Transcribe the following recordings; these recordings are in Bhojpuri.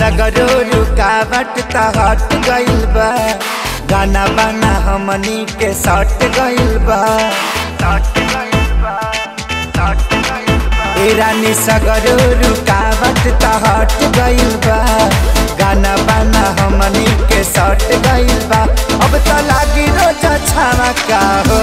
सगरो रुकावट त हट गइल बा गाना बाना हमनी के सट गइल बा ए रानी सगरो रुकावट त हट गइल बा गाना बाना हमनी के सट गइल बा अब त लागी रोज छावा का हो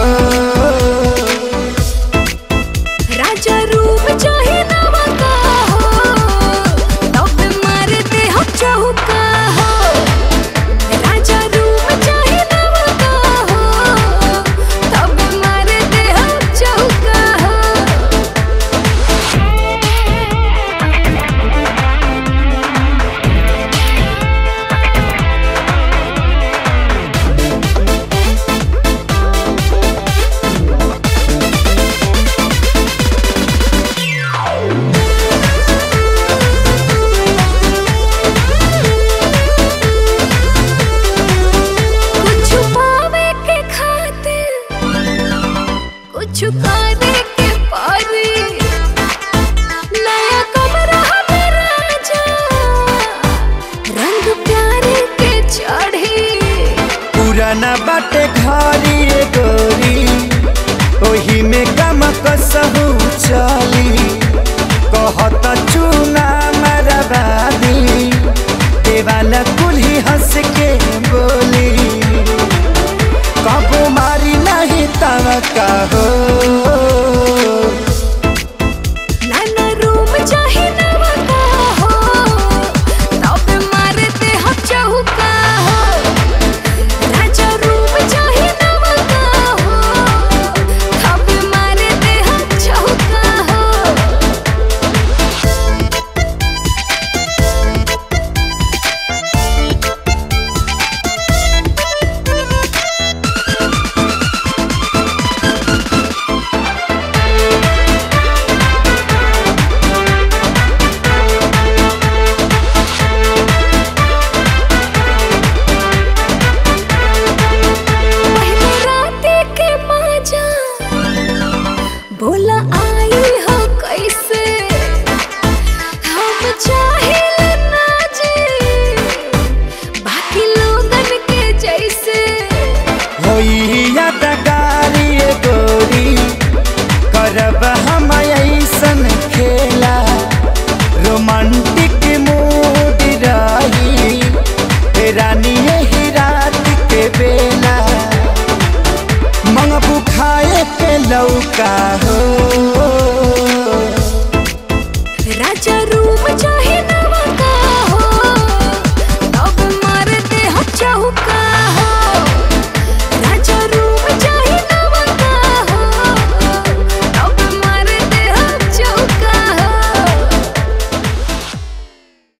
राजा रूप चाहे नवा का हो तब मारते हम चौका हो राजा रूप चाहे नवा का हो तब मारते हम चौका हो कुछ पावे के खातिर कुछ करे के पारी नया कमरा में राजा रंग प्यारे के चढ़ी पुराना बाटे घरी